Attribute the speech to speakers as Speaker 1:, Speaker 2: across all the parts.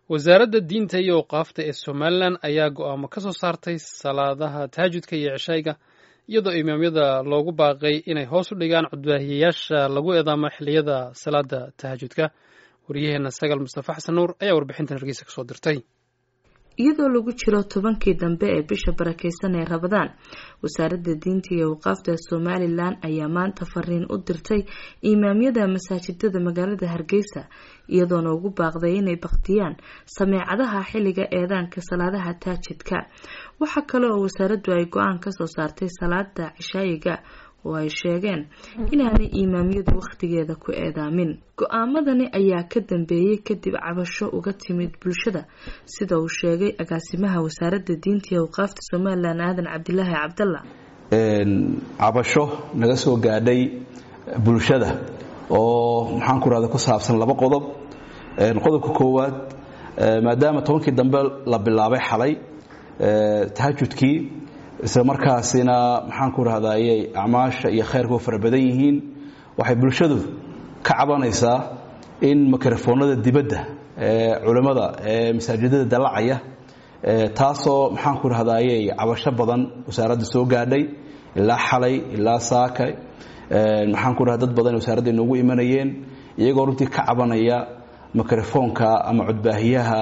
Speaker 1: wasaaradda diinta iyo awqaafta ee somalilan ayaa go'aamo ka soo saartay salaadaha taajudka iyo ceshayga iyadoo imaamyada loogu baaqay inay hoos u dhigaan cudbaahiyayaasha lagu eedaamo xilliyada salaada tahajudka waryaheena sagal mustafa xasan nuur ayaa warbixintan hargeysa kasoo dirtay
Speaker 2: iyadoo lagu jiro tobankii dambe ee bisha barakeysan ee rabadaan wasaaradda diinta iyo awqaafta somalilan ayaa maanta fariin u dirtay imaamyada masaajidada magaalada hargeysa iyadoona ugu baaqday inay baktiyaan sameecadaha xilliga eedaanka salaadaha taajidka waxaa kale oo wasaaraddu ay go-aan kasoo saartay salaada cishaayiga oo ay sheegeen inaanay imaamyadu wakhtigeeda ku eedaamin go-aamadani ayaa ka dambeeyey kadib cabasho uga timid bulshada sida uu sheegay agaasimaha wasaaradda diinta iyo awqaafta somalilan aadan cabdilaahi cabdalla
Speaker 3: cabasho naga soo gaadhay bulshada oo maxaan ku rahda ku saabsan laba qodob qodobka koowaad maadaama tobankii dambe la bilaabay xalay tahajudkii isla markaasina maxaan ku rahdayay acmaasha iyo khayrka u fara badan yihiin waxay bulshadu ka cabanaysaa in mikrofoonada dibadda ee culimmada ee masaajidada dallacaya taasoo maxaan ku rahdayay cabasho badan wasaaradda soo gaadhay ilaa xalay ilaa saaka maxaan ku rahda dad badan wasaaradda inoogu imanayeen iyagoo runtii ka cabanaya mikrofoonka ama codbaahiyaha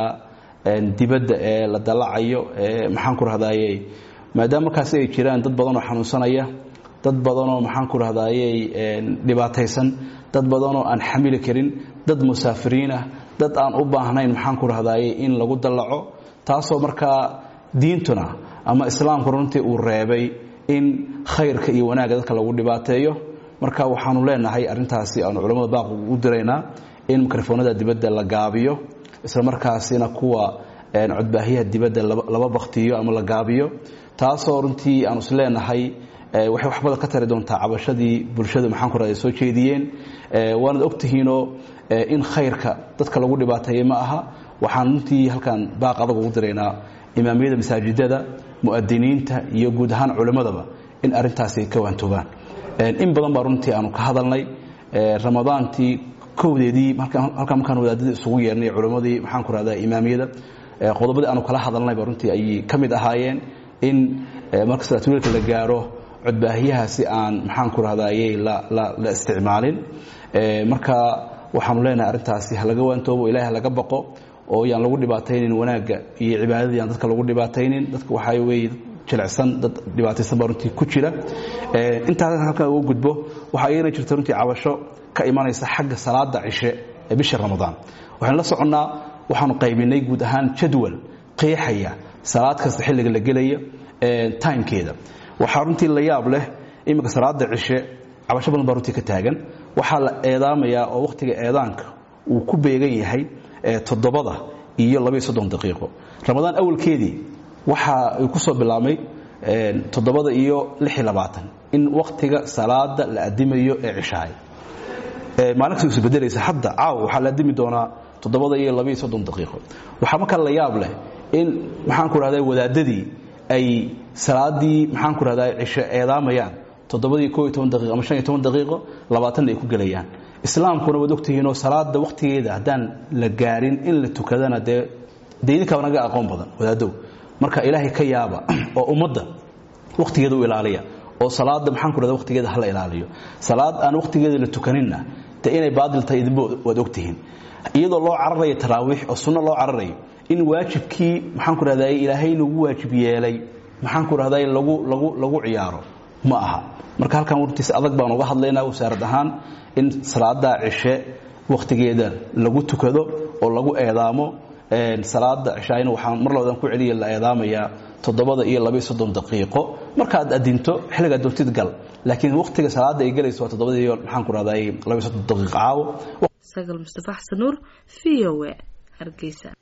Speaker 3: dibadda ee la dallacayo ee maxaan ku rahdayay maadaama markaasi ay jiraan dad badan oo xanuunsanaya dad badanoo maxaan ku rahdayay dhibaataysan dad badanoo aan xamili karin dad musaafiriin ah dad aan u baahnayn maxaan ku rahdayay in lagu dallaco taasoo markaa diintuna ama islaamku runtii uu reebay in khayrka iyo wanaagga dadka lagu dhibaateeyo marka waxaanu leenahay arrintaasi aanu culammada baaq u diraynaa in mikrofoonada dibadda la gaabiyo isla markaasina kuwa codbaahiyaha dibadda laba baktiyo ama la gaabiyo taasoo runtii aanu is leenahay waxay waxbada ka tari doontaa cabashadii bulshadu maxaan ku raday soo jeediyeen waanad ogtihiinoo in khayrka dadka lagu dhibaateeyey ma aha waxaan runtii halkan baaq adag ugu diraynaa imaamiyada masaajidada mu'adiniinta iyo guud ahaan culimmadaba in arrintaasi ay ka waantoobaan in badan baa runtii aanu ka hadalnay ramadaantii kowdeedii halkan markaan wadaadadii isugu yeernay culimmadii maxaan ku rahdaa imaamiyada qodobadii aanu kala hadalnayba runtii ayay ka mid ahaayeen in marka salaatuleelka la gaaro codbaahiyahaasi aan maxaan ku rahdayay la isticmaalin marka waxaanu leenahay arrintaasi ha laga waantoobo ilahi ha laga baqo oo yaan lagu dhibaataynin wanaagga iyo cibaadadii aan dadka lagu dhibaataynin dadka waxaa weeye jilicsan dad dhibaataysan baa runtii ku jira intaas halkan uga gudbo waxaa iyana jirta runtii cabasho ka imanaysa xagga salaada cishe ee bisha ramadaan waxaynu la soconnaa waxaanu qaybinay guud ahaan jadwal qeexaya salaad kasta xilliga la gelaya timekeeda waxaa runtii la yaab leh iminka salaada cishe cabasho badan baa runtii ka taagan waxaa la eedaamayaa oo wakhtiga eedaanka uu ku beegan yahay toddobada iyo labaiyo soddon daqiiqo ramadaan awalkeedii waxa uu ku soo bilaabmay toddobada iyo lixiyo labaatan in wakhtiga salaada la adimayo ee cishahay maalin kasta isbedelaysa hadda caaw waxaa la adimi doonaa toddobada iyo labaiyo soddon daqiiqo waxaa markaa la yaab leh in maxaan ku rahdaa wadaadadii ay salaadii maxaan ku rahdaa cisho eedaamayaan toddobadii koo iyo toban daqiiqo ama shan iyo toban daqiiqo labaatanna ay ku gelayaan islaamkuna waad ogtihiinoo salaada wakhtigeeda haddaan la gaarin in la tukadana dee dee idinkaaba naga aqoon badan wadaadow marka ilaahay ka yaaba oo ummadda wakhtigeeda u ilaaliya oo salaada maxaan ku rahda wakhtigeeda hala ilaaliyo salaad aan wakhtigeeda la tukaninna dee inay baadil tahay idinba waad ogtihiin iyadoo loo cararayo taraawiix oo sunno loo cararayo in waajibkii maxaan ku rahday ilaahay nagu waajib yeelay maxaan ku rahday lagu lagu lagu ciyaaro ma aha marka halkan wartiis adag baan uga hadlaynaa wasaarad ahaan in salaada cishe wakhtigeeda lagu tukado oo lagu eedaamo salaada cishaayna waxaan mar labadan ku celiya la eedaamayaa toddobada iyo labaiyo soddon daqiiqo markaad adinto xilligaad doontid gal laakiin wakhtiga salaada ay gelayso waa toddobada iyo maxaan ku rahday labaiyo soddon daqiiqo caawo
Speaker 2: sagal mustafa xasan nuur v o a hargeysa